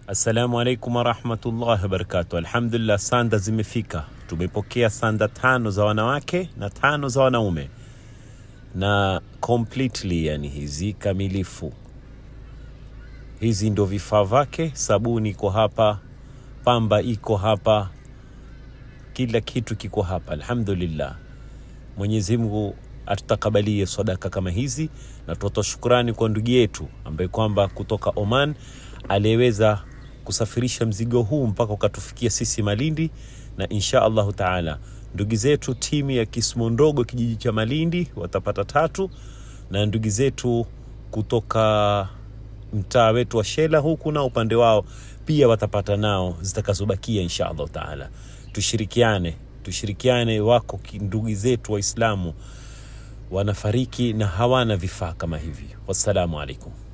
Assalamu alaikum warahmatullahi wabarakatu. Alhamdulillah, sanda zimefika. Tumepokea sanda tano za wanawake na tano za wanaume, na completely, yani hizi kamilifu. Hizi ndo vifaa vyake. Sabuni iko hapa, pamba iko hapa, kila kitu kiko hapa. Alhamdulillah, Mwenyezi Mungu atutakabalie sadaka kama hizi, na tutoa shukrani kwa ndugu yetu ambaye kwamba kutoka Oman aliyeweza kusafirisha mzigo huu mpaka ukatufikia sisi Malindi, na insha Allahu taala ndugu zetu timu ya Kismo Ndogo kijiji cha Malindi watapata tatu, na ndugu zetu kutoka mtaa wetu wa Shela huku na upande wao pia watapata nao zitakazobakia insha Allahu taala. Tushirikiane, tushirikiane. Wako ki- ndugu zetu Waislamu wanafariki na hawana vifaa kama hivi. Wassalamu alaikum.